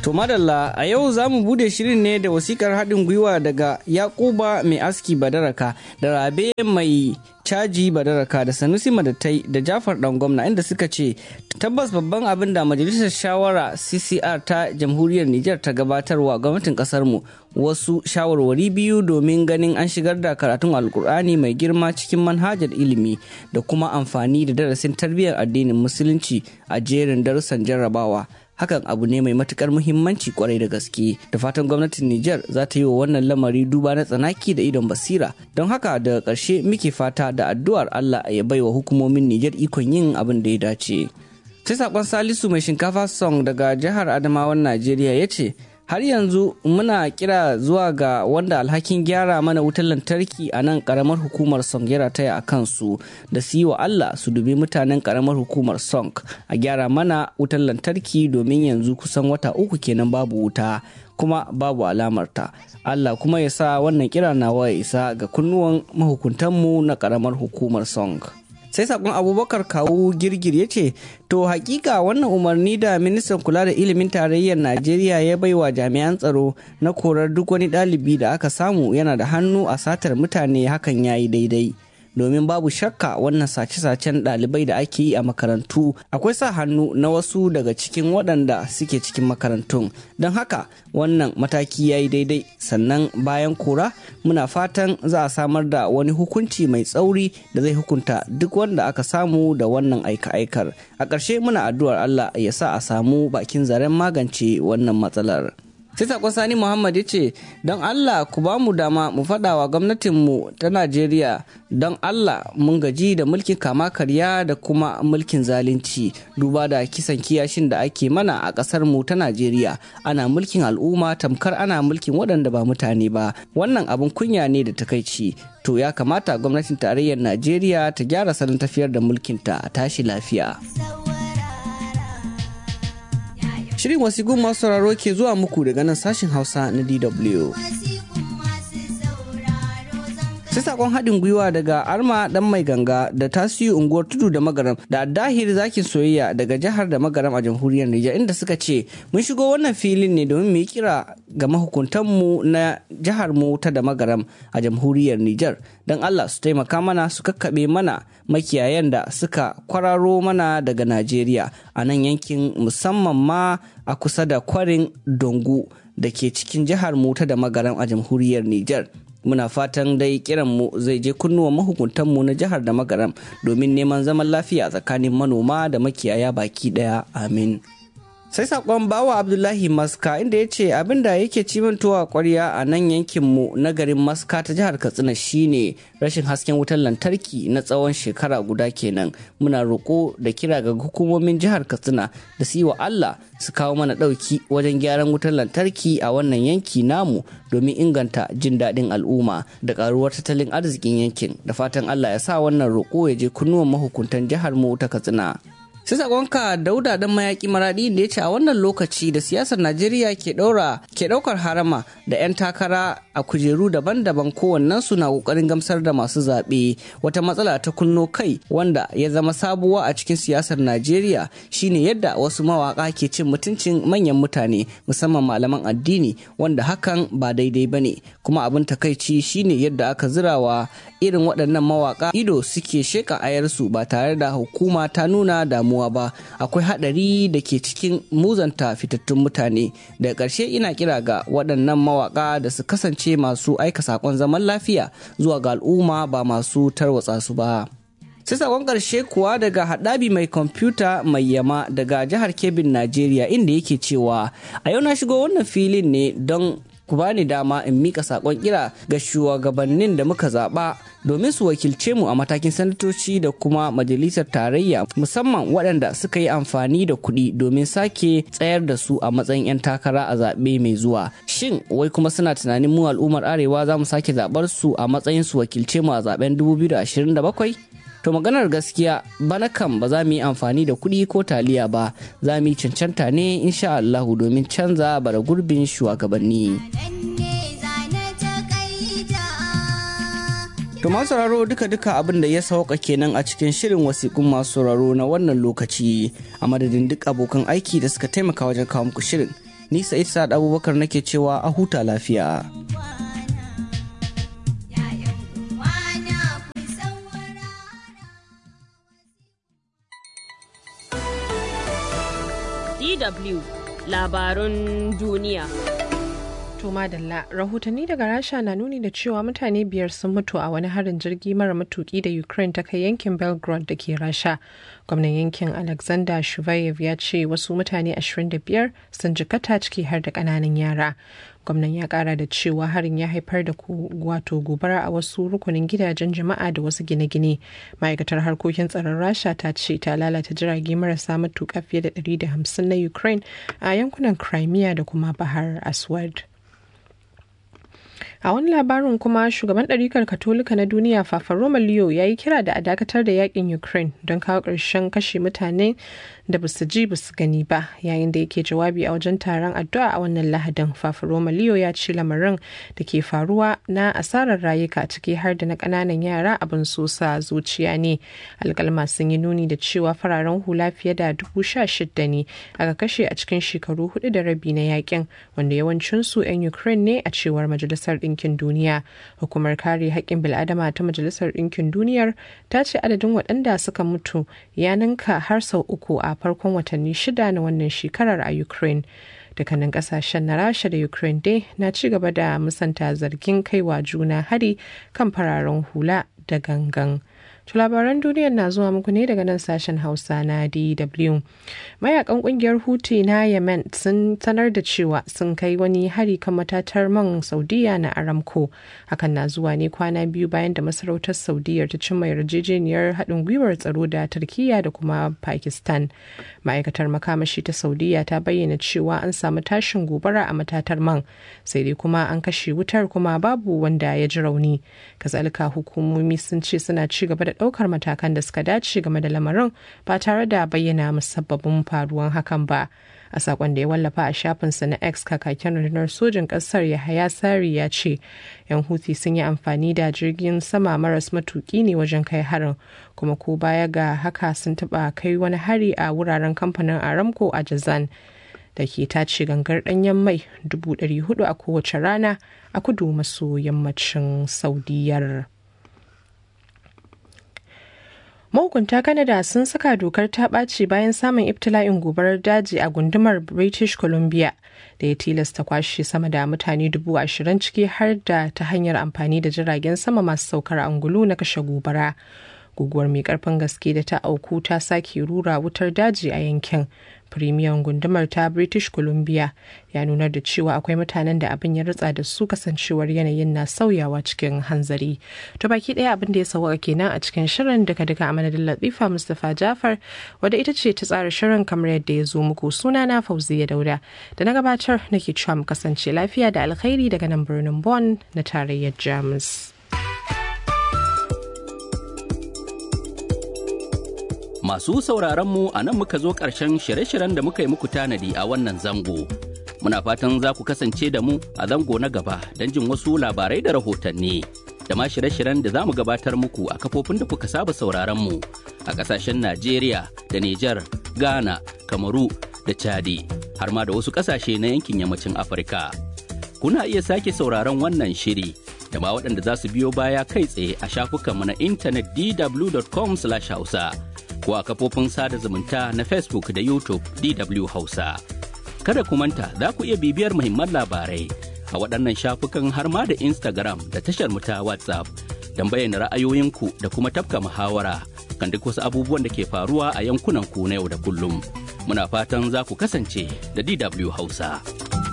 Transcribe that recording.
To madalla a yau za mu bude shirin ne da wasikar haɗin gwiwa daga Yakuba mai aski badaraka da Rabe mai caji badaraka da Sanusi Madatai da Jafar ɗan gwamna inda suka ce tabbas babban abin da majalisar shawara CCR ta jamhuriyar Nijar ta gabatarwa gwamnatin ƙasar mu wasu shawarwari biyu domin ganin an shigar da karatun alkur'ani mai girma cikin manhajar ilimi da kuma amfani da darasin tarbiyyar addinin musulunci a jerin darussan jarrabawa. hakan abu ne mai matukar muhimmanci kwarai da gaske da fatan gwamnatin Nijar za ta yi wa wannan lamari duba na tsanaki da idon basira don haka daga ƙarshe muke fata da addu'ar Allah ya bai wa hukumomin Nijar ikon yin abin da ya dace. Sai sakon Salisu mai shinkafa song daga jihar Adamawan Najeriya ya ce har yanzu muna kira zuwa ga wanda alhakin gyara mana wutar lantarki a nan karamar hukumar song ya taya a kansu da su yi wa Allah su dubi mutanen karamar hukumar song a gyara mana wutar lantarki domin yanzu kusan wata uku kenan babu wuta kuma babu alamarta Allah kuma ya sa wannan kira nawa ya isa ga kunnuwan mahukuntanmu na karamar hukumar song. sai sakon abubakar kawu girgir ya ce to hakika wannan umarni da ministan kula da ilimin tarayyar najeriya ya baiwa jami'an tsaro na korar duk wani ɗalibi da aka samu yana da hannu a satar mutane hakan ya yi daidai domin babu shakka wannan sace-sacen ɗalibai da ake yi a makarantu akwai sa hannu na wasu daga cikin waɗanda suke cikin makarantun don haka wannan mataki ya yi daidai sannan bayan kora muna fatan za a samar da wani hukunci mai tsauri da zai hukunta duk wanda aka samu da wannan aika-aikar a ƙarshe muna addu'ar allah ya sa a samu bakin zaren magance wannan matsalar. sai sakon sani muhammad ya ce don allah ku ba mu dama mu faɗa wa gwamnatinmu ta najeriya don allah mun gaji da mulkin kama karya da kuma mulkin zalunci duba da kisan kiyashin da ake mana a ƙasar mu ta najeriya ana mulkin al'umma tamkar ana mulkin waɗanda ba mutane ba wannan abin kunya ne da takaici to ya kamata gwamnatin tarayyar najeriya ta gyara salon tafiyar da mulkinta a tashi lafiya. Shirin wasigun masu sauraro ke zuwa muku daga nan sashin Hausa na DW. sai sakon haɗin gwiwa daga arma dan mai ganga da tasiri unguwar tudu da magaram da dahir zakin soyayya daga jihar da magaram a jamhuriyar Nijar inda suka ce mun shigo wannan filin ne domin mu yi kira ga mahukuntanmu na jihar mu ta da magaram a jamhuriyar Nijar don Allah su taimaka mana su kakkaɓe mana makiyayan da suka kwararo mana daga Najeriya a nan yankin musamman ma a kusa da kwarin Dongu da ke cikin jihar mu ta da magaram a jamhuriyar Nijar. muna fatan dai kiranmu zai je kunnuwan mahukuntanmu na jihar da magaram domin neman zaman lafiya tsakanin manoma da makiyaya baki daya amin sai sakon bawa abdullahi maska inda ya ce abin da yake cimantowa kwarya a nan yankinmu na garin maska ta jihar katsina shine rashin hasken wutar lantarki na tsawon shekara guda kenan muna roƙo da kira ga hukumomin jihar katsina da su yi wa allah su kawo mana ɗauki wajen gyaran wutar lantarki a wannan yanki namu domin inganta jin daɗin al'umma da ƙaruwar tattalin arzikin yankin da fatan allah ya sa wannan roƙo ya je kunnuwan mahukuntan jihar mu ta katsina sai sakonka dauda dan mayaki maradi da ya ce a wannan lokaci da siyasar najeriya ke daura ke daukar harama da 'yan takara a kujeru daban-daban kowannen su na kokarin gamsar da masu zaɓe wata matsala ta kunno kai wanda ya zama sabuwa a cikin siyasar najeriya shine yadda wasu mawaka ke cin mutuncin manyan mutane musamman malaman addini wanda hakan ba daidai ba ne kuma abin takaici shine yadda aka zirawa irin waɗannan mawaka ido suke sheka ayarsu ba tare da hukuma ta nuna damuwa damuwa ba akwai hadari da ke cikin muzanta fitattun mutane daga ƙarshe ina kira ga waɗannan mawaƙa da su kasance masu aika saƙon zaman lafiya zuwa ga al'umma ba masu tarwatsa su ba sai sakon ƙarshe kuwa daga haɗabi mai kwamfuta mai yama daga jihar kebin najeriya inda yake cewa a yau na shigo wannan filin ne don ku bani dama in mika sakon kira ga shugabannin da muka zaba domin su wakilce mu a matakin sanatoci da kuma majalisar tarayya musamman waɗanda suka yi amfani da kuɗi domin sake tsayar da su a matsayin 'yan takara a zaɓe mai zuwa shin wai kuma suna tunanin mu al'ummar arewa za mu sake zaɓar su a matsayin su wakilce mu a zaɓen 2027 to maganar gaskiya bana kan ba za mu yi amfani da kuɗi ko taliya ba za mu yi cancanta ne insha Allahu domin canza bara gurbin shugabanni. To masu sauraro duka-duka abin da ya sauka kenan a cikin shirin wasiƙun masu sauraro na wannan lokaci a madadin duk abokan aiki da suka taimaka wajen kawo muku shirin. ni sa'id sa'ad abubakar nake cewa a huta lafiya DW labarun duniya. To madalla rahotanni daga Rasha na nuni da cewa mutane biyar sun mutu a wani harin jirgi mara matuki da Ukraine ta kai yankin Belgrade da ke Rasha. Gwamnan yankin Alexander Shuvayev ya ce wasu mutane 25 sun jikata ciki har da ƙananan yara. gwamnan ya kara da cewa harin ya haifar da wato gobara a wasu rukunin gidajen jama'a da wasu gine-gine ma'aikatar harkokin tsaron rasha ta ce ta lalata jirage marasa matuƙa fiye da 150 na ukraine a yankunan crimea da kuma bahar aswad a wani labarin kuma shugaban ɗarikar katolika na duniya fafa roma leo ya yi kira da a dakatar da yakin ukraine don kawo ƙarshen kashe mutane da basu ji basu gani ba yayin da yake jawabi a wajen taron addu'a a wannan lahadin fafa roma leo ya ce lamarin da ke faruwa na asarar rayuka ciki har da na ƙananan yara abin sosa zuciya ne alƙalma sun yi nuni da cewa fararen hula fiye da dubu sha shida ne aka kashe a cikin shekaru hudu da rabi na yakin wanda yawancinsu 'yan ukraine ne a cewar majalisar ɗinkin duniya hukumar kare haƙƙin bil'adama ta majalisar ɗinkin duniyar ta ce adadin waɗanda suka mutu ya ninka har sau uku a farkon watanni shida na wannan shekarar a ukraine dukkanin kasashen na rasha da ukraine dai na ci gaba da musanta zargin kaiwa juna hari kan fararen hula da gangan To labaran duniyar na zuwa muku ne daga nan sashen Hausa na DW. Mayakan kungiyar Houthi na Yemen sun sanar da cewa sun kai wani hari kan matatar man Saudiya na Aramco. Hakan na zuwa ne kwana biyu bayan da masarautar Saudiya ta cimma yarjejeniyar haɗin gwiwar tsaro da Turkiyya da kuma Pakistan. Ma'aikatar makamashi ta Saudiya ta bayyana cewa an samu tashin gobara a matatar man, sai dai kuma an kashe wutar kuma babu wanda ya ji rauni. Kazalika hukumomi sun ce suna ci gaba da ɗaukar matakan da suka dace game da lamarin ba tare da bayyana musabbabin faruwan hakan ba a sakon da ya wallafa a shafinsa na x kakakin rundunar sojin ƙasar yahaya sari ya ce yan huthi sun yi amfani da jirgin sama maras matuki ne wajen kai harin kuma ko baya ga haka sun taɓa kai wani hari a wuraren kamfanin aramco a jazan da ke tace gangar ɗanyen mai 400 a kowace rana a kudu maso yammacin saudiyar. mahukunta canada sun saka dokar ta ɓaci bayan samun ibtila'in gobarar daji a gundumar british columbia da ya tilasta kwashe sama da mutane dubu ashirin ciki har da ta hanyar amfani da jiragen sama masu saukar angulu na kashe gobara guguwar mai karfin gaske da ta auku ta sake rura wutar daji a yankin firimiyan gundumar ta british columbia ya nunar da cewa akwai mutanen da abin ya ritsa da su kasancewar yanayin na sauyawa cikin hanzari to baki daya abin da ya sauka kenan a cikin shirin daga daga a madadin latifa mustapha jafar wadda ita ce ta tsara shirin kamar yadda ya zo muku suna na fauziya dauda da na gabatar nake cewa mu kasance lafiya da alkhairi daga nan birnin Bonn na tarayyar jamus Masu sauraron mu a nan muka zo ƙarshen shirye-shiryen da muka yi muku tanadi a wannan zango. Muna fatan za ku kasance da mu a zango na gaba don jin wasu labarai da rahotanni. Da ma shirye-shiryen da za mu gabatar muku a kafofin da kuka saba sauraron mu a ƙasashen Najeriya da Nijar, Ghana, Kamaru da Chadi, har ma da wasu ƙasashe na yankin yammacin Afirka. Kuna iya sake sauraron wannan shiri da ma waɗanda za su biyo baya kai tsaye a shafukanmu na intanet dw.com/hausa. ko a kafofin sada zumunta na Facebook da YouTube DW Hausa. Kada ku manta za ku iya bibiyar muhimman labarai a waɗannan shafukan har ma da Instagram da tashar mu ta WhatsApp don bayyana ra'ayoyinku da kuma tafka muhawara kan duk wasu abubuwan da ke faruwa a yankunan ku na yau da kullum. Muna fatan za ku kasance da DW Hausa.